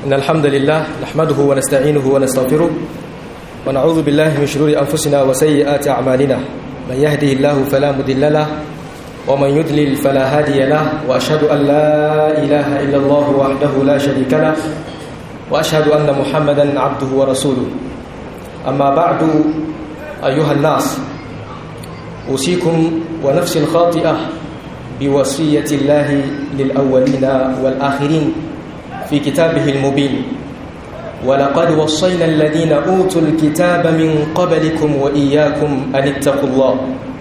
إن الحمد لله نحمده ونستعينه ونستغفره ونعوذ بالله من شرور أنفسنا وسيئات أعمالنا من يهده الله فلا مضل له ومن يضلل فلا هادي له وأشهد أن لا إله إلا الله وحده لا شريك له وأشهد أن محمدا عبده ورسوله أما بعد أيها الناس أوصيكم ونفسي الخاطئة بوصية الله للأولين والآخرين في كتابه المبين ولقد وصينا الذين أوتوا الكتاب من قبلكم وإياكم أن اتقوا الله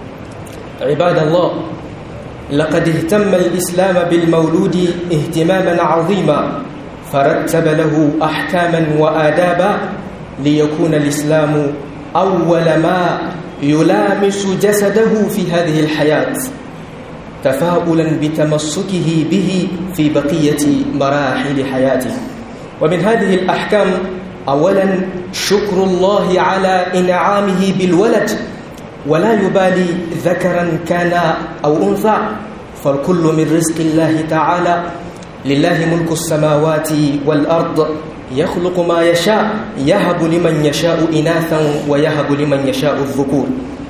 عباد الله لقد اهتم الإسلام بالمولود اهتماما عظيما فرتب له أحكاما وآدابا ليكون الإسلام أول ما يلامس جسده في هذه الحياة تفاؤلا بتمسكه به في بقية مراحل حياته ومن هذه الأحكام أولا شكر الله على إنعامه بالولد ولا يبالي ذكرا كان أو أنثى فالكل من رزق الله تعالى لله ملك السماوات والأرض يخلق ما يشاء يهب لمن يشاء إناثا ويهب لمن يشاء الذكور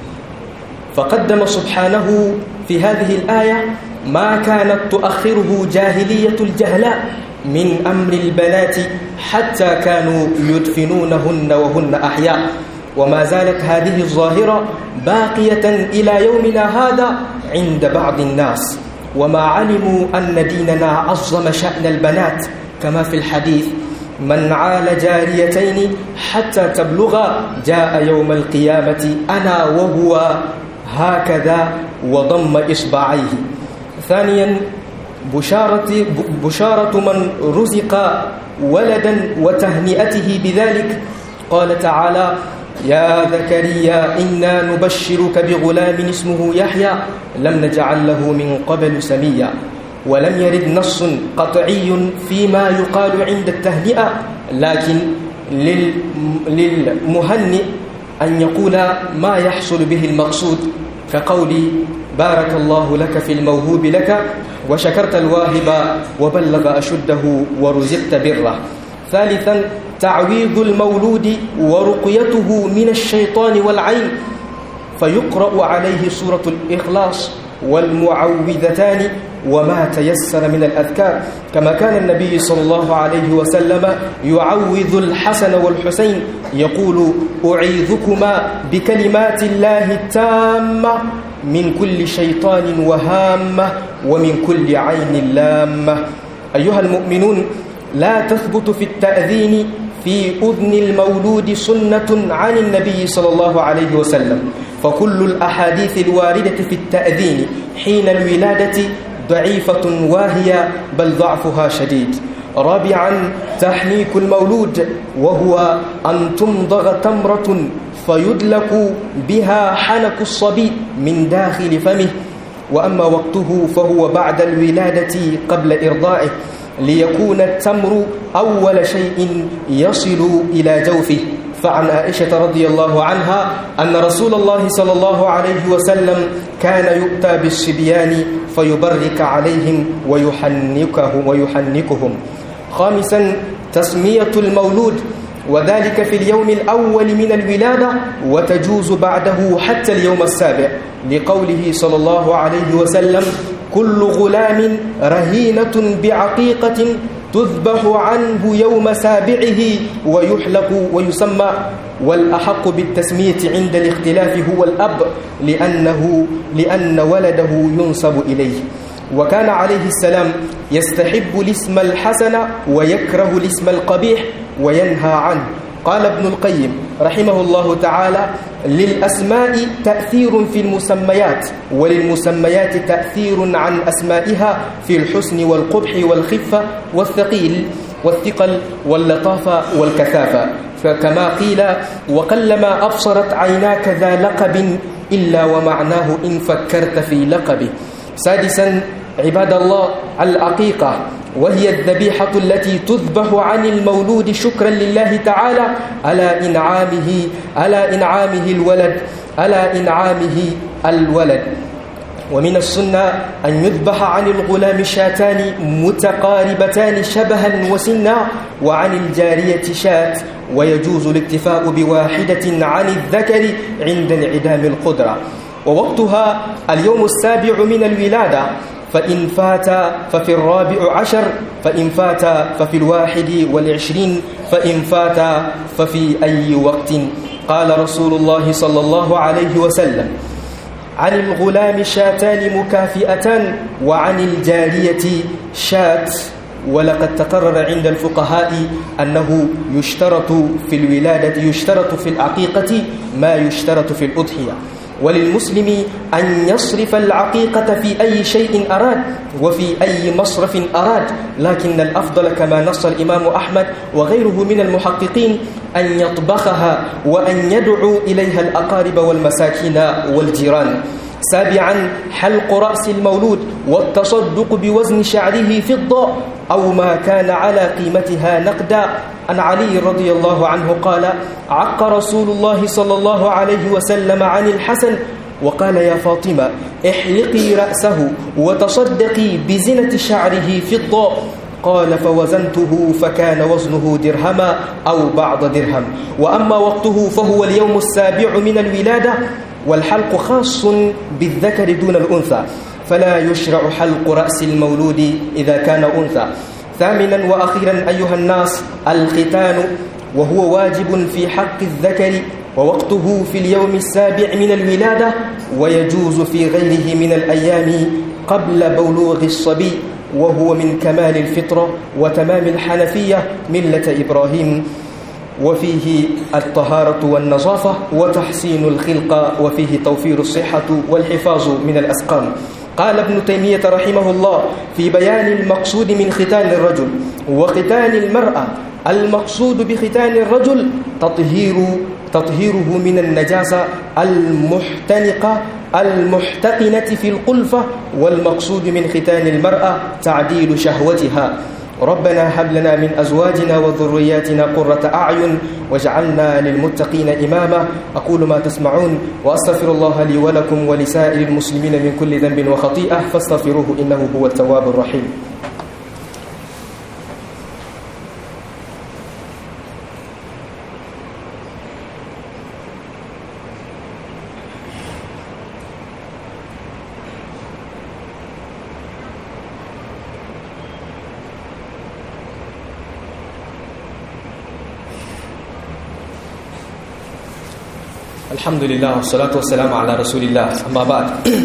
فقدم سبحانه في هذه الآية ما كانت تؤخره جاهلية الجهلاء من أمر البنات حتى كانوا يدفنونهن وهن أحياء وما زالت هذه الظاهرة باقية إلى يومنا هذا عند بعض الناس وما علموا أن ديننا عظم شأن البنات كما في الحديث من عال جاريتين حتى تبلغا جاء يوم القيامة أنا وهو هكذا وضم إصبعيه ثانيا بشارة, بشارة من رزق ولدا وتهنئته بذلك قال تعالى يا زكريا إنا نبشرك بغلام اسمه يحيى لم نجعل له من قبل سميا ولم يرد نص قطعي فيما يقال عند التهنئة لكن للمهنئ أن يقول ما يحصل به المقصود كقول بارك الله لك في الموهوب لك وشكرت الواهب وبلغ أشده ورزقت بره ثالثا تعويض المولود ورقيته من الشيطان والعين فيقرأ عليه سورة الإخلاص والمعوذتان وما تيسر من الأذكار كما كان النبي صلى الله عليه وسلم يعوذ الحسن والحسين يقول أعيذكما بكلمات الله التامة من كل شيطان وهامة ومن كل عين لامة أيها المؤمنون لا تثبت في التأذين في أذن المولود سنة عن النبي صلى الله عليه وسلم فكل الأحاديث الواردة في التأذين حين الولادة ضعيفة واهية بل ضعفها شديد رابعا تحنيك المولود وهو أن تمضغ تمرة فيدلك بها حنك الصبي من داخل فمه وأما وقته فهو بعد الولادة قبل إرضاعه ليكون التمر أول شيء يصل إلى جوفه فعن عائشة رضي الله عنها أن رسول الله صلى الله عليه وسلم كان يؤتى بالصبيان فيبرك عليهم ويحنكهم ويحنكهم خامسا تسمية المولود وذلك في اليوم الأول من الولادة وتجوز بعده حتى اليوم السابع لقوله صلى الله عليه وسلم كل غلام رهينة بعقيقة تذبح عنه يوم سابعه ويحلق ويسمى والأحق بالتسمية عند الاختلاف هو الأب لأنه لأن ولده ينسب إليه وكان عليه السلام يستحب الاسم الحسن ويكره الاسم القبيح وينهى عنه قال ابن القيم رحمه الله تعالى للأسماء تأثير في المسميات وللمسميات تأثير عن أسمائها في الحسن والقبح والخفة والثقيل والثقل واللطافة والكثافة فكما قيل وقلما أبصرت عيناك ذا لقب إلا ومعناه إن فكرت في لقبه سادسا عباد الله العقيقة وهي الذبيحة التي تذبح عن المولود شكرا لله تعالى على إنعامه على إنعامه الولد على إنعامه الولد ومن السنة أن يذبح عن الغلام شاتان متقاربتان شبها وسنا وعن الجارية شات ويجوز الاكتفاء بواحدة عن الذكر عند انعدام القدرة ووقتها اليوم السابع من الولادة فإن فات ففي الرابع عشر فإن فات ففي الواحد والعشرين فإن فات ففي أي وقت قال رسول الله صلى الله عليه وسلم عن الغلام شاتان مكافئتان وعن الجارية شات ولقد تقرر عند الفقهاء أنه يشترط في الولادة يشترط في العقيقة ما يشترط في الأضحية وللمسلم أن يصرف العقيقة في أي شيء أراد وفي أي مصرف أراد لكن الأفضل كما نص الإمام أحمد وغيره من المحققين أن يطبخها وأن يدعو إليها الأقارب والمساكين والجيران سابعا حلق رأس المولود والتصدق بوزن شعره فضة أو ما كان على قيمتها نقدا عن علي رضي الله عنه قال عق رسول الله صلى الله عليه وسلم عن الحسن وقال يا فاطمة احلقي رأسه وتصدقي بزنة شعره فضة قال فوزنته فكان وزنه درهما أو بعض درهم وأما وقته فهو اليوم السابع من الولادة والحلق خاص بالذكر دون الأنثى فلا يشرع حلق رأس المولود إذا كان أنثى ثامنا وأخيرا أيها الناس الختان وهو واجب في حق الذكر ووقته في اليوم السابع من الولادة ويجوز في غيره من الأيام قبل بلوغ الصبي وهو من كمال الفطرة وتمام الحنفية ملة إبراهيم وفيه الطهارة والنظافة وتحسين الخلق وفيه توفير الصحة والحفاظ من الأسقام قال ابن تيمية رحمه الله في بيان المقصود من ختان الرجل وختان المرأة المقصود بختان الرجل تطهير تطهيره من النجاسة المحتنقة المحتقنة في القلفة والمقصود من ختان المرأة تعديل شهوتها ربنا هب لنا من أزواجنا وذرياتنا قرة أعين واجعلنا للمتقين إماما أقول ما تسمعون وأستغفر الله لي ولكم ولسائر المسلمين من كل ذنب وخطيئة فاستغفروه إنه هو التواب الرحيم alhamdulillah salatu wassalamu ala rasulillah amma ba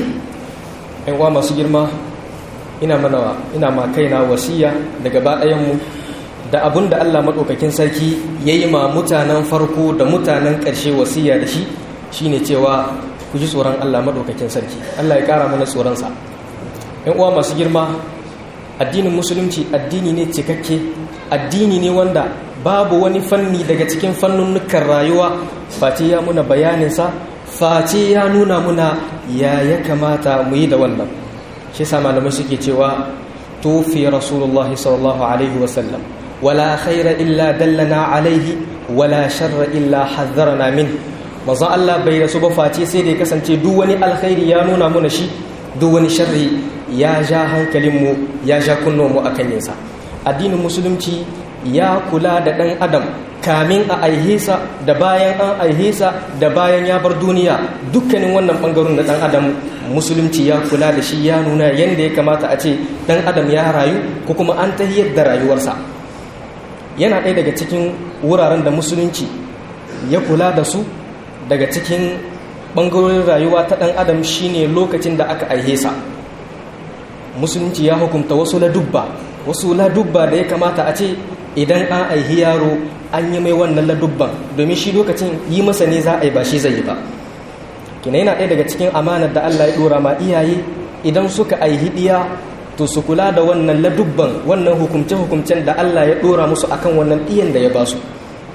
yan uwa masu girma ina mana ina ma kaina wasiya daga baɗayanmu da abun da Allah maɗaukakin sarki ya yi ma mutanen farko da mutanen ƙarshe wasiya da shi shine cewa ku ji tsoron Allah maɗaukakin sarki Allah ya ƙara mana tsoronsa yan uwa masu girma addinin musulunci addini ne cikakke addini ne wanda babu wani fanni daga cikin fannunukan rayuwa face ya muna bayaninsa face ya nuna muna ya ya kamata mu yi da wannan shi sa malamai suke cewa tufi rasulullah sallallahu alaihi wasallam wala khaira illa dallana alaihi wala sharra illa hazzarana min manzon Allah bai rasu ba face sai da ya kasance duk wani alkhairi ya nuna muna shi duk wani sharri ya ja hankalinmu ya ja kunnuwanmu akan yinsa addinin musulunci ya kula da ɗan adam kamin a aihesa da bayan an aihesa da bayan ya bar duniya dukkanin wannan ɓangaren da ɗan adam musulunci ya kula da shi ya nuna yadda ya kamata a ce ɗan adam ya rayu ko kuma an tahiyar da rayuwarsa yana ɗaya daga cikin wuraren da musulunci ya kula da su daga cikin ɓangarorin rayuwa ta ɗan adam shine lokacin da aka aihesa musulunci ya hukunta wasu ladubba wasu ladubba da ya kamata a ce idan an aihi yaro an yi mai wannan ladubban domin shi lokacin yi masa ne za a yi ba shi zai yi ba kina yana ɗaya daga cikin amanar da Allah ya ɗora ma iyaye idan suka aihi ɗiya to su kula da wannan ladubban wannan hukumce-hukumcen da Allah ya ɗora musu akan wannan ɗiyan da ya ba su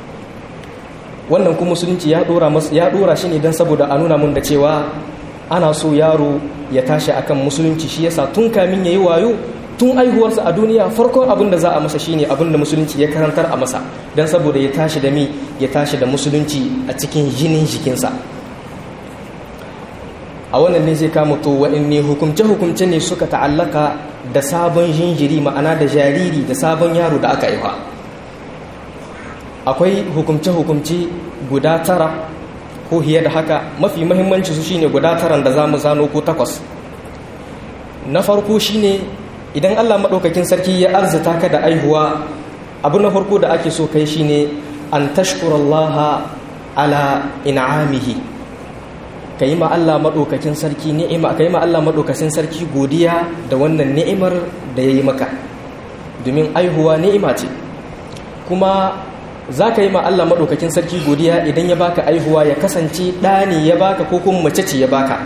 wannan kuma musulunci ya ɗora ya ɗora shi ne don saboda a nuna mun da cewa ana so yaro ya tashi akan musulunci shi yasa tun kamin ya yi wayo tun aihuwarsa a duniya farkon abin da za a masa shine abin da musulunci ya karantar a masa don saboda ya tashi da mi ya tashi da musulunci a cikin jinin jikinsa a wannan ne zai kama to wa'anne hukumce-hukumce ne suka ta'allaka da sabon jinjiri ma'ana da jariri da sabon yaro da aka haifa akwai hukumce-hukumce guda tara ko hiye da haka mafi mahimmanci su shine guda taran da za mu zano ko takwas na farko shine idan allah maɗaukakin sarki ya arzita ka da aihuwa abu na farko da ake so kai shine an tashkurallaha ala in'amihi ka yi ma Allah maɗaukakin sarki ni'ima ka yi ma Allah maɗaukakin sarki godiya da wannan ni'imar da ya yi maka domin aihuwa ni'ima ce kuma za ka yi ma Allah maɗaukakin sarki godiya idan ya baka aihuwa ya kasance ɗani ya baka ko kuma mace ce ya baka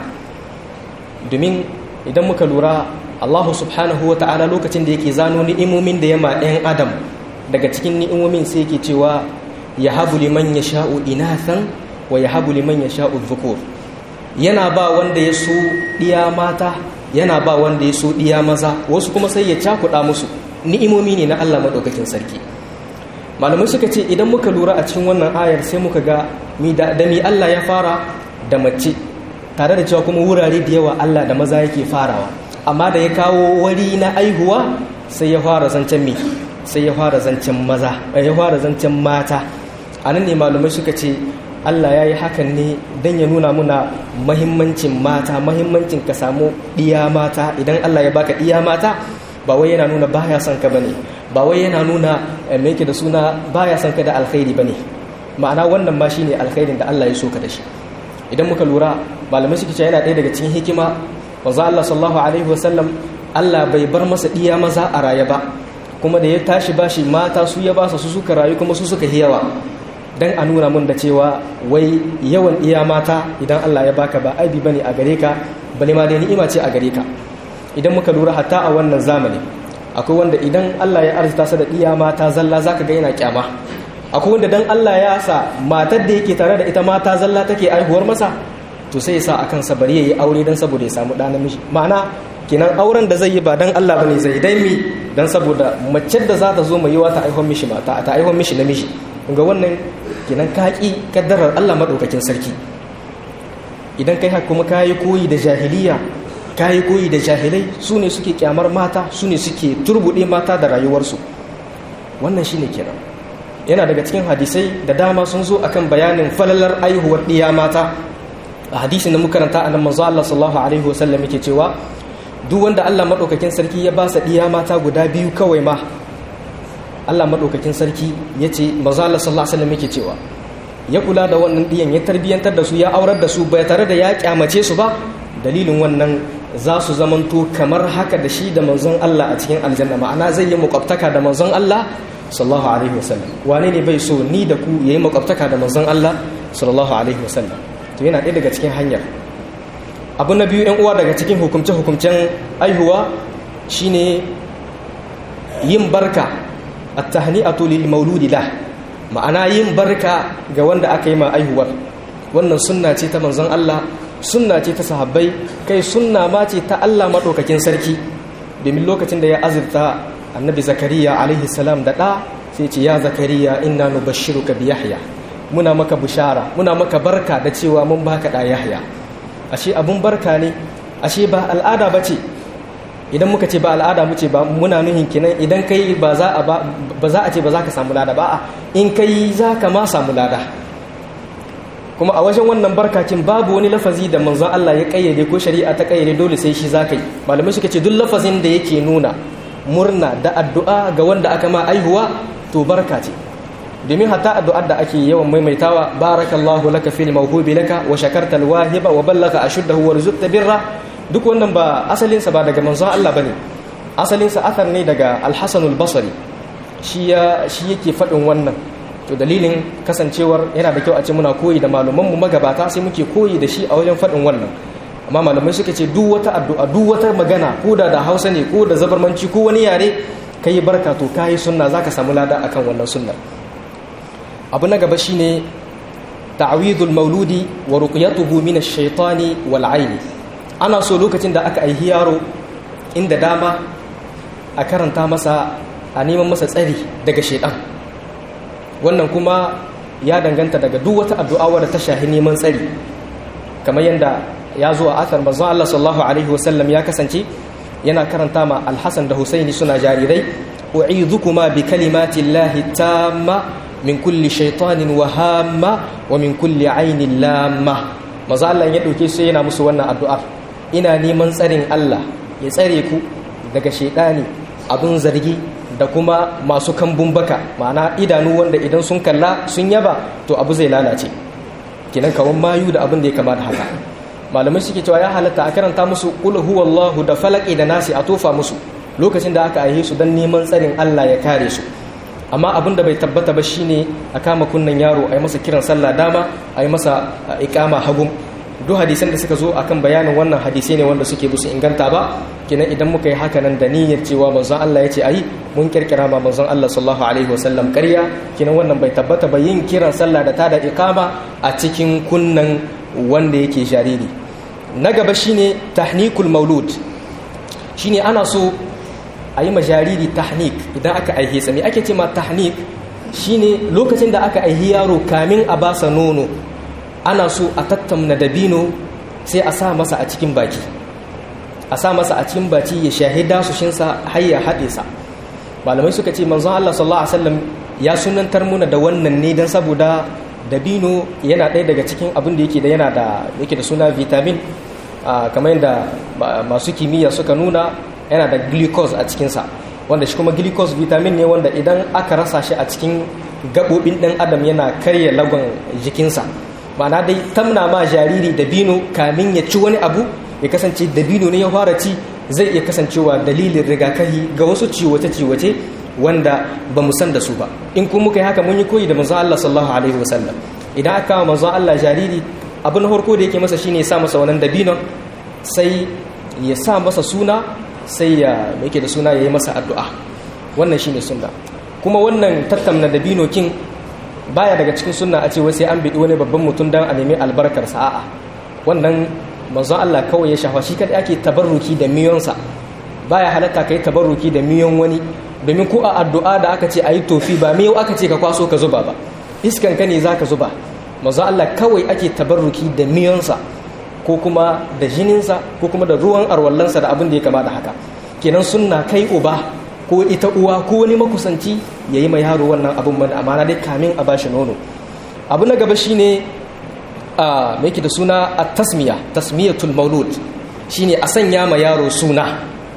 domin idan muka lura Allah subhanahu wa ta'ala lokacin da yake zano ni'imomin da ya ma ɗayan adam daga cikin ni'imomin sai yake cewa ya habu liman ya sha'u inathan wa ya habu liman ya sha'u dhukur yana ba wanda ya so ɗiya mata yana ba wanda ya so ɗiya maza wasu kuma sai ya cakuɗa musu ni'imomi ne na Allah maɗaukakin sarki malamai suka ce idan muka lura a cikin wannan ayar sai muka ga da mi Allah ya fara da mace tare da cewa kuma wurare da yawa Allah da maza yake farawa amma da ya kawo wari na aihuwa sai ya fara zancen mi sai ya fara zancen maza ya fara zancen mata a nan ne malamai suka ce Allah ya yi hakan ne don ya nuna muna mahimmancin mata mahimmancin ka samu ɗiya mata idan Allah ya baka ɗiya mata ba wai yana nuna baya son ka bane ba wai yana nuna me yake da suna baya son ka da alkhairi bane ma'ana wannan ma shine alkhairin da Allah ya so ka da shi idan muka lura malamai suke cewa yana ɗaya daga cikin hikima wanzu Allah sallallahu alaihi wasallam Allah bai bar masa ɗiya maza a raye ba kuma da ya tashi bashi mata su ya basa su suka rayu kuma su suka hiyawa dan a nuna mun da cewa wai yawan iya mata idan Allah ya baka ba aibi bane a gare ka bale ma dai ni'ima ce a gare ka idan muka lura hatta a wannan zamani akwai wanda idan Allah ya arzuta sa da iya mata zalla zaka ga yana kyama akwai wanda dan Allah ya sa matar da yake tare da ita mata zalla take aihuwar masa to sai ya sa akan sa bari yayi aure dan saboda ya samu ɗa namiji ma'ana kenan auren da zai yi ba dan Allah bane zai dai mi dan saboda mace da za ta zo mai yiwa ta aihuwar mishi mata ta aihuwar mishi namiji ga wannan kenan ka ƙi kaddarar Allah maɗaukakin sarki idan kai haka kuma kayi koyi da jahiliya kayi koyi da jahilai su ne suke kyamar mata su ne suke turbuɗe mata da rayuwarsu wannan shine kenan yana daga cikin hadisai da dama sun zo akan bayanin falalar aihuwar ɗiya mata a hadisin da muka karanta a nan manzo Allah sallallahu alaihi wasallam yake cewa duk wanda Allah maɗaukakin sarki ya ba sa ɗiya mata guda biyu kawai ma Allah maɗaukakin sarki ya ce maza Allah sallallahu alaihi wasallam yake cewa ya kula da wannan ɗiyan ya tarbiyyantar da su ya aurar da su bai tare da ya kyamace su ba dalilin wannan za su zamanto kamar haka da shi da manzon Allah a cikin aljanna ma'ana zai yi makwabtaka da manzon Allah sallallahu alaihi wasallam wane ne bai so ni da ku yayi makwabtaka da manzon Allah sallallahu alaihi wasallam to yana ɗaya daga cikin hanyar abu na biyu yan uwa daga cikin hukumce hukumcen aihuwa shine yin barka at-tahni'atu lil mauludi lah ma'ana yin barka ga wanda aka yi ma aihuwar wannan sunna ce ta manzon Allah sunna ce ta sahabbai kai sunna ma ce ta Allah madaukakin sarki domin lokacin da ya azurta annabi zakariya alaihi salam da ɗa sai ce ya zakariya inna nubashshiruka bi yahya muna maka bishara muna maka barka da cewa mun baka da yahya ashe abun barka ne ashe ba al'ada bace idan muka ce ba al'ada mu ce ba muna nuhin kinan idan kai ba za a ba za a ce ba za ka samu lada ba in kai za ka ma samu lada kuma a wajen wannan barkacin babu wani lafazi da manzon Allah ya kayyade ko shari'a ta kayyade dole sai shi za ka yi malamai suka ce duk lafazin da yake nuna murna da addu'a ga wanda aka ma aihuwa to barka ce domin hatta addu'ar da ake yawan maimaitawa barakallahu laka fil mawhubi laka wa shakarta alwahiba wa ballaka ashuddahu wa rizqta birra duk wannan ba asalinsa ba daga manzon Allah bane asalinsa athar ne daga al-Hasan al-Basri shi ya shi yake fadin wannan to dalilin kasancewar yana da kyau a ce muna koyi da malaman mu magabata sai muke koyi da shi a wajen fadin wannan amma malamai suka ce duk wata addu'a duk wata magana ko da da Hausa ne ko da zabarmanci ko wani yare kai barka to kai sunna zaka samu lada akan wannan sunnar abu na gaba shine ta'widul mauludi wa ruqyatuhu min ash-shaytani wal 'aini ana so lokacin da aka aihi yaro inda dama a karanta masa a neman masa tsari daga shaidan wannan kuma ya danganta daga duk wata addu'a wadda ta shahi neman tsari kamar yadda ya zo a athar manzon Allah sallallahu alaihi wasallam ya kasance yana karanta ma Al-Hasan da Husaini suna jarirai u'idhukuma bi kalimati llahi tamma min kulli shaytanin wa hamma wa min kulli ainin lamma manzo Allah ya dauke su yana musu wannan addu'ar ina neman tsarin Allah ya tsare ku daga shaydani abun zargi da kuma masu kambun baka ma'ana idanu wanda idan sun kalla sun yaba to abu zai lalace kinan kawan mayu da abin da ya kama da haka malamai suke cewa ya halatta a karanta musu qul huwallahu da falaki da nasi a tofa musu lokacin da aka aihe su don neman tsarin Allah ya kare su amma abin da bai tabbata ba shine a kama kunnen yaro a yi masa kiran sallah dama a yi masa ikama hagum duk hadisan da suka zo akan bayanin wannan hadisai ne wanda suke busu inganta ba kenan idan muka yi haka nan da niyyar cewa manzon Allah ya ce ayi mun kirkira ma manzon Allah sallallahu alaihi wasallam ƙarya kenan wannan bai tabbata ba yin kiran sallah da tada ikama a cikin kunnan wanda yake jariri na gaba shine tahnikul maulud shine ana so a yi majariri tahnik idan aka aihe sa me ake ce ma tahnik shine lokacin da aka aihi yaro kamin a basa nono ana so a tattamna dabino sai a sa masa a cikin baki a sa masa a cikin baki ya shahida sushinsa har ya haɗe sa malamai suka ce manzon Allah sallallahu alaihi wasallam ya sunantar muna da wannan ne dan saboda dabino yana ɗaya daga cikin abin da yake da yana da yake da suna vitamin kamar yadda masu kimiyya suka nuna yana da glucose a cikinsa wanda shi kuma glucose vitamin ne wanda idan aka rasa shi a cikin gaɓoɓin ɗan adam yana karya lagon jikinsa ma'ana dai tamna ma jariri dabino kamin ya ci wani abu ya kasance dabino ne ya fara ci zai iya kasancewa dalilin rigakafi ga wasu ciwace-ciwace wanda ba mu san da su ba in kuma muka yi haka mun yi koyi da manzon Allah sallallahu alaihi wasallam idan aka kawo manzon Allah jariri abu na farko da yake masa shine ya sa masa wannan dabinon sai ya sa masa suna sai ya yake da suna ya yi masa addu'a wannan shine sunna kuma wannan tattamna dabino kin baya daga cikin sunna a ce wai sai an biɗi wani babban mutum dan a nemi albarkar sa'a wannan manzon Allah kawai ya shafa shi kadai ake tabarruki da miyonsa baya halatta kai tabarruki da miyon wani domin ko a addu'a da aka ce ayi tofi ba miyau aka ce ka kwaso ka zuba ba iskan ka ne zaka zuba manzon Allah kawai ake tabarruki da miyonsa ko kuma da jininsa ko kuma da ruwan arwallansa da abin da ya kama da haka kenan sunna kai uba ko ita uwa ko wani makusanci ya yi mai yaro wannan abin mana amana dai kamin a bashi nono abu na gaba shine a mai da suna a tasmiya tasmiyatul maulud shine a sanya ma yaro suna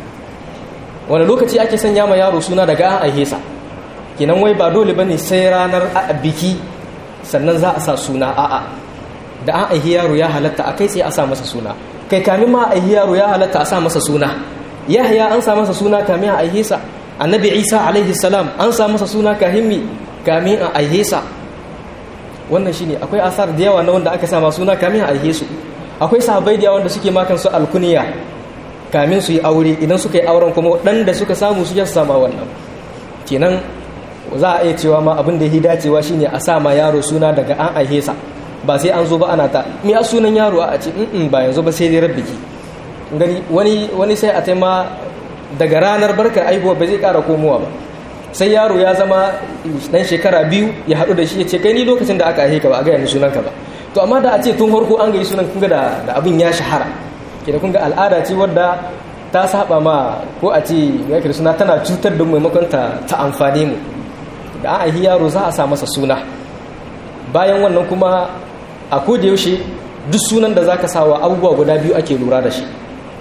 wani lokaci ake sanya ma yaro suna daga an aihe sa kenan wai ba dole bane sai ranar biki sannan za a sa suna a'a da an aihe yaro ya halatta a kai sai a sa masa suna kai kamin ma aihe yaro ya halatta a sa masa suna yahya an sa masa suna kamin a aihe sa annabi isa alaihi salam an sa masa suna kahimmi kamin a aihe sa wannan shine akwai asar da yawa na wanda aka sama suna kamin a aihe su akwai sahabbai da yawa wanda suke makan su alkuniya kamin su yi aure idan suka yi auren kuma dan da suka samu su ya sama wannan kenan za a iya cewa ma abin da ya dacewa shine a sa ma yaro suna daga an aihe sa ba sai an zo ba ana ta mi a sunan yaro a ce in ba yanzu ba sai dai rabbiki gani wani wani sai a taima daga ranar barkar aihuwa ba zai kara komowa ba sai yaro ya zama dan shekara biyu ya haɗu da shi ya ce kai ni lokacin da aka aihe ka ba a gaya ni sunanka ba to amma da a ce tun farko an gayi sunan kunga da abin ya shahara ke da kunga al'ada ce wadda ta saba ma ko a ce ya kira suna tana cutar da maimakon ta ta amfane mu da an aihi yaro za a sa masa suna bayan wannan kuma a koda yaushe duk sunan da zaka sawa abubuwa guda biyu ake lura da shi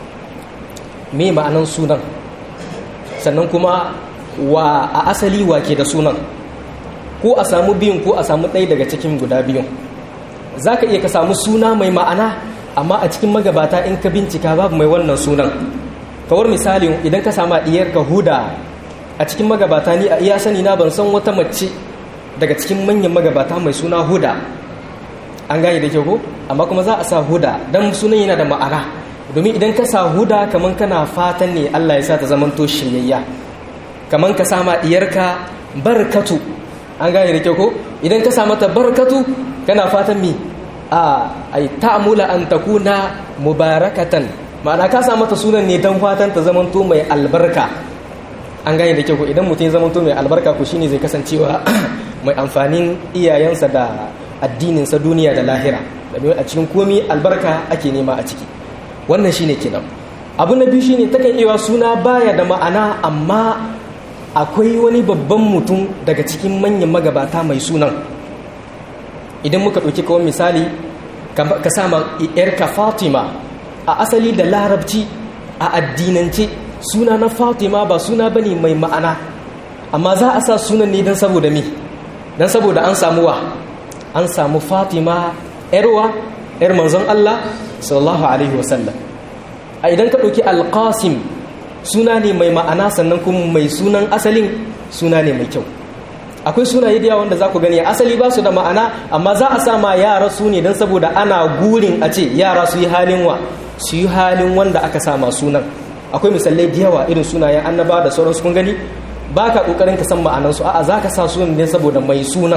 me ma'anan sunan sannan kuma wa a asali wa ke da sunan ko a samu biyun ko a samu ɗaya daga cikin guda biyun za ka iya ka samu suna mai ma'ana amma a cikin magabata in ka bincika babu mai wannan sunan kawar misalin idan ka sama ɗiyar ka huda a cikin magabata ni a iya sani na ban san wata mace daga cikin manyan magabata mai suna huda an gane da kyau ko amma kuma za a sa huda don sunan yana da ma'ana domin idan ka sa huda kaman kana fatan ne Allah ya sa ta zamanto shiryayya kaman ka sama diyarka barkatu an gane da kyau ko idan ka sa mata barkatu kana fatan mi a ai ta'mula an takuna mubarakatan ma'ana ka sa mata sunan ne dan fatan ta zamanto mai albarka an gane da kyau ko idan mutum ya zamanto mai albarka ko shine zai kasancewa mai amfanin iyayensa da addininsa duniya da lahira domin a cikin komi albarka ake nema a ciki wannan shine kenan abu na biyu shine takan iya suna baya da ma'ana amma akwai wani babban mutum daga cikin manyan magabata mai sunan idan muka ɗauki kawai misali ka sama yarka fatima a asali da larabci a addinance suna na fatima ba suna bane mai ma'ana amma za a sa sunan ne don saboda mi don saboda an samu wa an samu fatima yarwa yar manzon allah sallallahu alaihi wasallam a idan ka ɗauki alƙasim suna ne mai ma'ana sannan kuma mai sunan asalin suna ne mai kyau akwai sunaye da yawa wanda za ku gani asali ba su da ma'ana amma za a sama yara su ne don saboda ana gurin a ce yara su yi halin wa su yi halin wanda aka sama sunan akwai misalai da yawa irin sunayen annaba da sauransu kun gani ba ka ƙoƙarin ka san ma'anansu a'a za ka sa sunan ne saboda mai sunan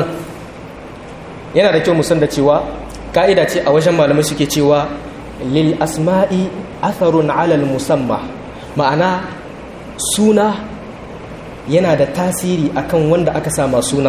yana da kyau mu san da cewa ka'ida ce a wajen malamai suke cewa lil asma'i atharun alal musamma ma'ana suna yana da tasiri akan wanda aka sama sunan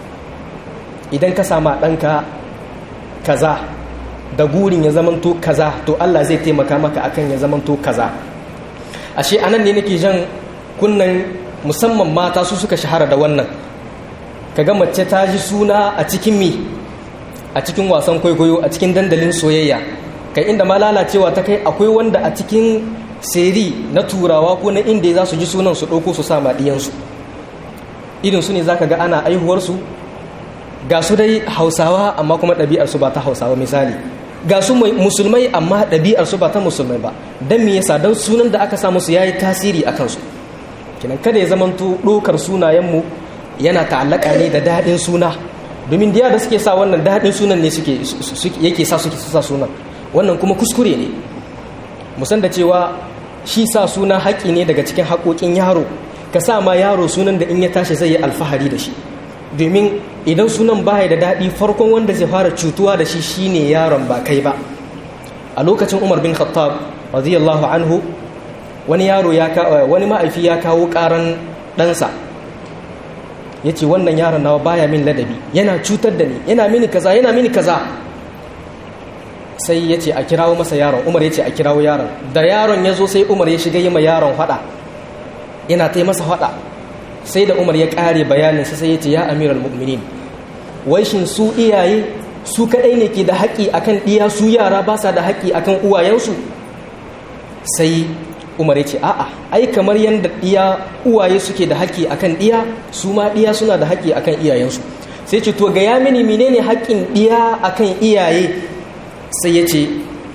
idan ka sama ɗanka kaza da gurin ya zamanto kaza to Allah zai taimaka maka akan ya zamanto kaza ashe anan ne nake jan kunnan musamman mata su suka shahara da wannan kaga mace ta ji suna a cikin mi a cikin wasan kwaikwayo a cikin dandalin soyayya kai inda ma lalacewa ta kai akwai wanda a cikin seri na turawa ko na inda za su ji sunan su ɗauko su sa maɗiyansu irin su ne za ka ga ana aihuwarsu ga su dai hausawa amma kuma ɗabi'arsu ba ta hausawa misali ga su musulmai amma ɗabi'arsu ba ta musulmai ba don me yasa don sunan da aka samu su ya yi tasiri a kansu kinan kada ya zamanto ɗokar sunayenmu yana ta'allaka ne da daɗin suna domin diya da suke sa wannan daɗin sunan ne suke yake sa suke sa sunan wannan kuma kuskure ne musan da cewa shi sa suna haƙƙi ne daga cikin haƙoƙin yaro ka sa ma yaro sunan da in ya tashi zai yi alfahari da shi domin idan sunan baya da daɗi farkon wanda zai fara cutuwa da shi shine yaron ba kai ba a lokacin umar bin khattab radiyallahu anhu wani yaro ya wani ma'aifi ya kawo ƙaran ɗansa ya ce wannan yaron nawa baya min ladabi yana cutar da ni yana mini kaza yana mini kaza sai ya ce a kirawo masa yaron umar ya ce a kirawo yaron da yaron ya zo sai umar ya shiga yi ma yaron faɗa yana ta masa faɗa sai da umar ya ƙare bayaninsa sai ya ce ya amiral mu'minin wai shin su iyaye su kaɗai ne ke da haƙƙi akan ɗiya su yara ba sa da haƙƙi akan uwayensu sai umar ya ce a'a ai kamar yadda ɗiya uwaye suke da haƙƙi akan ɗiya su ma ɗiya suna da haƙƙi akan iyayensu sai ce to ga ya mini menene haƙƙin ɗiya akan iyaye sai ya ce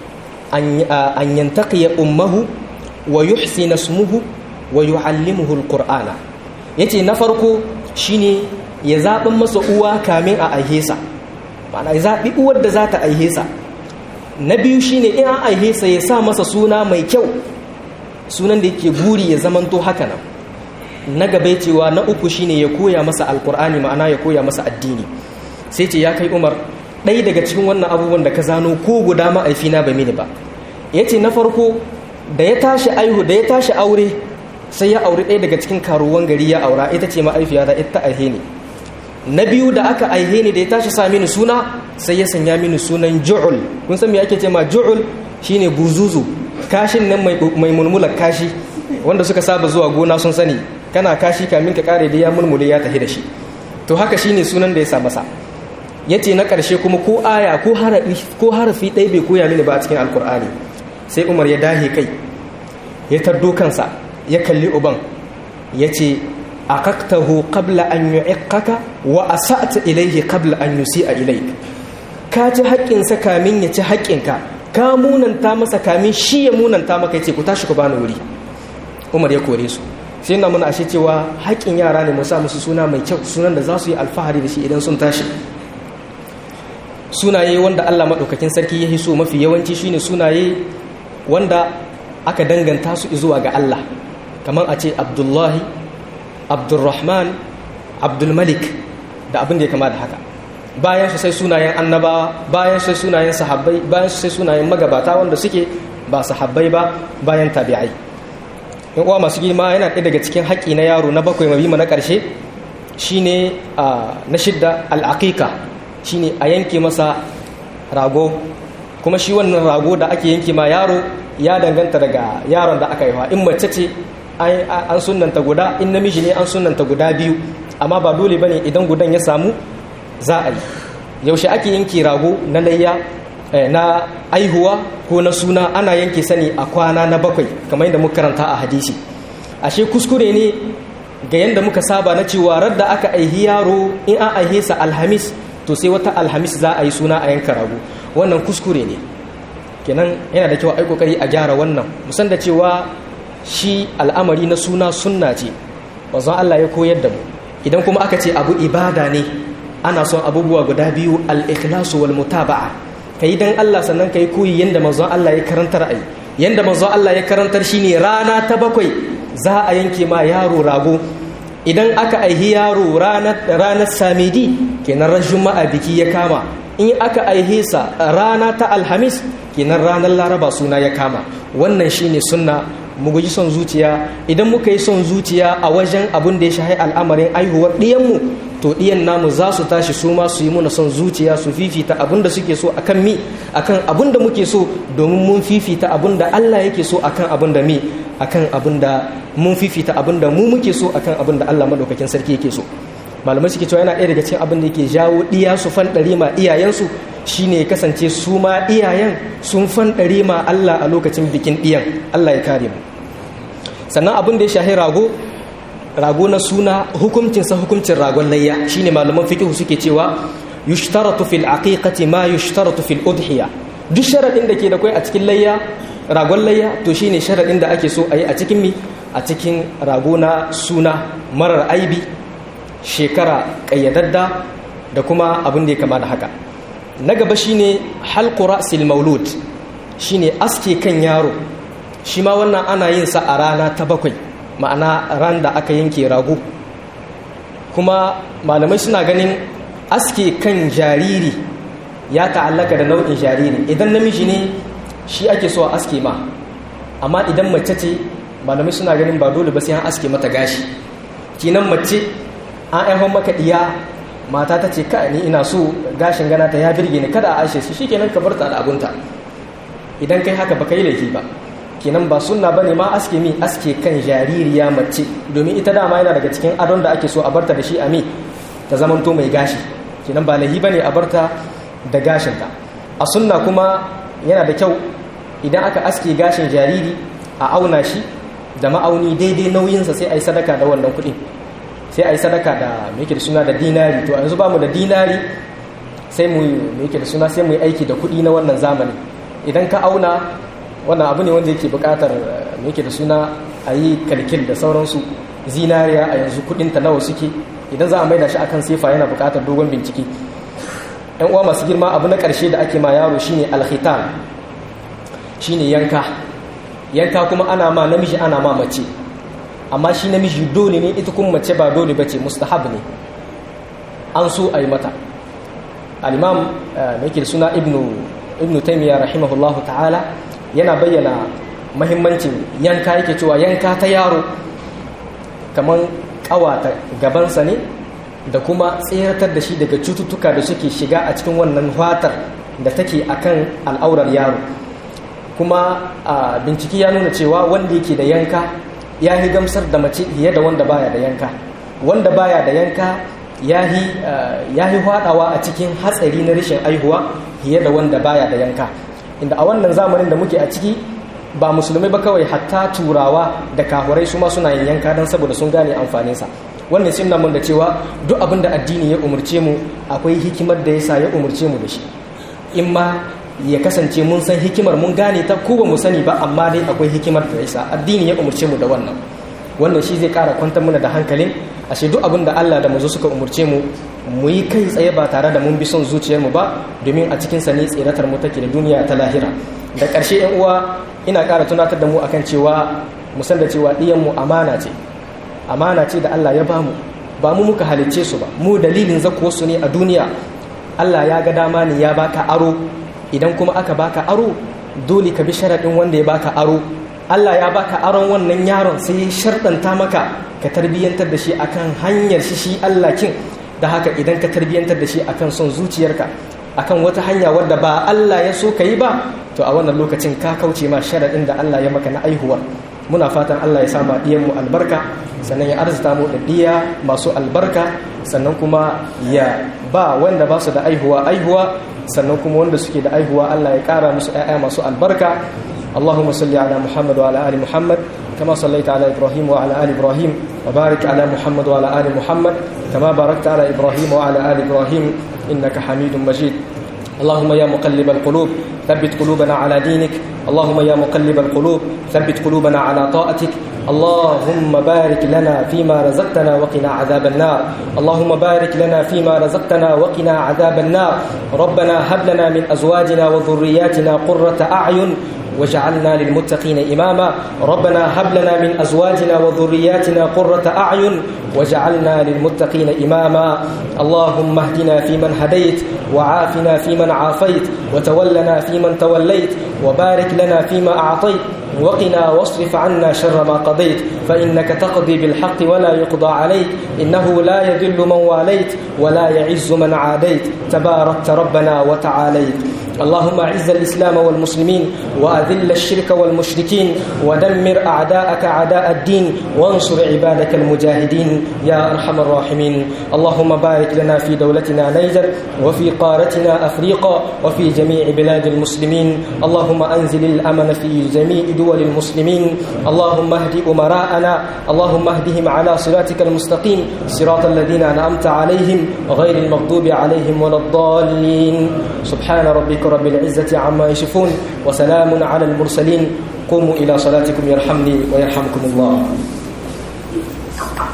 an yantaqiya ummahu wa yuhsina ismuhu wa yu'allimuhu alqur'ana yace na farko shine ya zaɓin masa uwa kamin a aihesa ma'ana ya zaɓi uwar da za ta aihesa na biyu shine in an aihesa ya sa masa suna mai kyau sunan da yake buri ya zamanto haka nan na gaba cewa na uku shine ya koya masa alqur'ani ma'ana ya koya masa addini sai ce ya kai umar ɗaya daga cikin wannan abubuwan da ka zano ko guda ma'aifina ba mini ba ya ce na farko da ya tashi aihu da ya tashi aure sai ya auri ɗaya daga cikin karuwan gari ya aura ita ce ma'aifiya da ita aihe ne na biyu da aka aihe ne da ya tashi sa mini suna sai ya sanya mini sunan ju'ul kun san me ake ce ma ju'ul shine buzuzu kashin nan mai mulmular kashi wanda suka saba zuwa gona sun sani kana kashi kamin ka kare da ya mulmule ya tafi da shi to haka shine sunan da ya sa masa ya ce na ƙarshe kuma ko aya ko harafi ɗaya bai koya mini ba a cikin alkur'ani sai umar ya dahe kai ya tardo kansa ya kalli uban ya ce a kaktahu qabla an yu'iqqaka wa asa'ta ilayhi qabla an yusi'a ilayk ka ci haƙƙinsa kamin ya ci haƙƙinka ka munanta masa kamin shi ya munanta maka ya ce ku tashi ku bani wuri umar ya kore su sai na muna ashe cewa haƙƙin yara ne mu sa musu suna mai kyau sunan da za su yi alfahari da shi idan sun tashi sunaye wanda Allah maɗaukakin sarki ya hiso mafi yawanci shine sunaye wanda aka danganta su zuwa ga Allah kamar a ce Abdullahi Abdulrahman Abdulmalik da abin da ya kama da haka bayan su sai sunayen annabawa bayan su sai sunayen sahabbai bayan su sai sunayen magabata wanda suke ba sahabbai ba bayan tabi'ai in uwa masu girma yana ɗaya daga cikin haƙƙi na yaro na bakwai mabima na ƙarshe shine na shidda al'aƙiƙa shine a yanke masa rago kuma shi wannan rago da ake yanke ma yaro ya danganta daga yaron da aka haifa in mace ce an sunanta guda in namiji ne an sunanta guda biyu amma ba dole bane idan gudan ya samu za a yi yaushe ake yanke rago na layya na aihuwa ko na suna ana yanke sani a kwana na bakwai kamar yadda muka karanta a hadisi ashe kuskure ne ga yadda muka saba na cewa radda aka aihi yaro in an aihe sa alhamis to sai wata alhamis za a yi suna a yanka rago wannan kuskure ne kenan yana da kyau a yi kokari a gyara wannan musan da cewa shi al'amari na suna sunna ce wanzan Allah ya koyar da mu idan kuma aka ce abu ibada ne ana son abubuwa guda biyu al-ikhlasu wal mutaba'a kai dan Allah sannan kai koyi yanda manzon Allah ya karantar ai yanda manzon Allah ya karantar shine rana ta bakwai za a yanke ma yaro rago idan aka aihi yaro ranar ranar samidi kenan ran juma'a biki ya kama in aka aihe sa rana ta alhamis kenan ranar laraba suna ya kama wannan shine sunna mu guji son zuciya idan muka yi son zuciya a wajen abin da ya shahi al'amarin aihuwar ɗiyanmu to ɗiyan namu za su tashi su ma su yi muna son zuciya su fifita abin da suke so akan mi akan abin da muke so domin mun fifita abin da Allah yake so akan abin da mi akan abin da mun fifita abin da mu muke so akan abin da Allah madaukakin sarki yake so malamai suke cewa yana ɗaya daga cikin abin da yake jawo ɗiya su fanɗari ma iyayensu shine ya kasance su ma iyayen sun fanɗari ma Allah a lokacin bikin ɗiyan Allah ya kare mu sannan abin da ya shahi rago rago na suna hukuncinsa hukuncin ragon layya shine malaman fiqh suke cewa yushtaratu fil aqiqati ma yushtaratu fil udhiya duk sharadin da ke da kai a cikin layya ragon layya to shine sharadin da ake so a yi a cikin mi a cikin rago na suna marar aibi shekara kayyadadda da kuma abin da ya kama da haka na gaba shine halqu ra'sil maulud shine aske kan yaro shi ma wannan ana yin sa a rana ta bakwai ma'ana ran da aka yanke rago kuma malamai suna ganin aske kan jariri ya ta'allaka da nau'in jariri idan namiji ne shi ake so a aske ma amma idan mace ce malamai suna ganin ba dole ba sai an aske mata gashi kinan mace an aihon maka diya mata ta ce ka ni ina so gashin gana ta ya birge ni kada a ashe su shikenan ka bar ta al'abunta idan kai haka baka yi laifi ba kenan ba sunna bane ma aske mi aske kan jaririya mace domin ita dama yana daga cikin adon da ake so a barta da shi a mi ta zamanto mai gashi kenan ba lahi bane a barta da gashinta a sunna kuma yana da kyau idan aka aske gashin jariri a auna shi da ma'auni daidai nauyinsa sai a yi sadaka da wannan kuɗin sai a yi sadaka da mai da suna da dinari to yanzu ba mu da dinari sai mu mai da suna sai mu yi aiki da kuɗi na wannan zamani idan ka auna wannan abu ne wanda yake bukatar yake da suna a yi kalkil da sauransu zinariya a yanzu kudinta nawa suke idan za a maida shi akan sefa yana bukatar dogon bincike yan uwa masu girma abu na karshe da ake ma yaro shine alkhitan shine yanka yanka kuma ana ma namiji ana ma mace amma shi namiji dole ne ita kuma mace ba dole bace mustahab ne an so a yi mata al-imam yake da suna ibnu ibnu taymiya rahimahullahu ta'ala yana bayyana mahimmancin yanka yake cewa yanka ta yaro kamar kawata gabansa ne da kuma tseratar da shi daga cututtuka da suke shiga a cikin wannan fatar da take akan al'aurar yaro kuma a bincike ya nuna cewa wanda yake da yanka ya yi gamsar da mace fiye da wanda baya da yanka wanda baya da yanka ya yi hwadawa a cikin hatsari na rashin aihuwa fiye da wanda baya da yanka inda a wannan zamanin da muke a ciki ba musulmai ba kawai hatta turawa da kahurai su ma suna yin yanka don saboda sun gane amfaninsa wannan sun mun da cewa duk abin da addini ya umarce mu akwai hikimar da yasa ya umarce mu da shi in ma ya kasance mun san hikimar mun gane ta ko ba mu sani ba amma dai akwai hikimar da yasa addini ya umarce mu da wannan wannan shi zai kara kwantar mana da hankalin ashe duk abin da Allah da manzo suka umarce mu mu yi kai tsaye ba tare da mun bi son zuciyarmu ba domin a cikin sa ne tsiratar mu take da duniya ta lahira da ƙarshe yan uwa ina ƙara tunatar da mu akan cewa mu san da cewa ɗiyan mu amana ce amana ce da Allah ya bamu ba mu muka halicce su ba mu dalilin zakuwar su ne a duniya Allah ya ga dama ne ya baka aro idan kuma aka baka aro dole ka bi sharaɗin wanda ya baka aro Allah ya baka aron wannan yaron sai ya sharɗanta maka ka tarbiyyantar da shi akan hanyar shi shi Allah kin da haka idan ka tarbiyyantar da shi akan son zuciyarka akan wata hanya wadda ba Allah ya so ka yi ba to a wannan lokacin ka kauce ma sharaɗin da Allah ya maka na aihuwa muna fatan Allah ya sama mu albarka sannan ya arzuta mu da ɗiya masu albarka sannan kuma ya ba wanda ba su da aihuwa aihuwa sannan kuma wanda suke da aihuwa Allah ya ƙara musu ‘ya'ya masu albarka اللهم صل على محمد وعلى آل محمد كما صليت على إبراهيم وعلى آل إبراهيم وبارك على محمد وعلى آل محمد كما باركت على إبراهيم وعلى آل إبراهيم إنك حميد مجيد اللهم يا مقلب القلوب ثبت قلوبنا على دينك اللهم يا مقلب القلوب ثبت قلوبنا على طاعتك اللهم بارك لنا فيما رزقتنا وقنا عذاب النار اللهم بارك لنا فيما رزقتنا وقنا عذاب النار ربنا هب لنا من أزواجنا وذرياتنا قرة أعين وجعلنا للمتقين إماما ربنا هب لنا من أزواجنا وذرياتنا قرة أعين وجعلنا للمتقين إماما اللهم اهدنا فيمن هديت وعافنا فيمن عافيت وتولنا فيمن توليت وبارك لنا فيما أعطيت وقنا واصرف عنا شر ما قضيت فإنك تقضي بالحق ولا يقضى عليك إنه لا يذل من واليت ولا يعز من عاديت تباركت ربنا وتعاليت اللهم اعز الإسلام والمسلمين وأذل الشرك والمشركين ودمر أعداءك أعداء الدين وانصر عبادك المجاهدين يا أرحم الراحمين اللهم بارك لنا في دولتنا نيجر وفي قارتنا أفريقا وفي جميع بلاد المسلمين اللهم أنزل الأمن في جميع دول المسلمين اللهم اهد أمراءنا اللهم اهدهم على صراطك المستقيم صراط الذين أنعمت عليهم غير المغضوب عليهم ولا الضالين سبحان ربك رب العزة عما يشفون وسلام على المرسلين قوموا إلى صلاتكم يرحمني ويرحمكم الله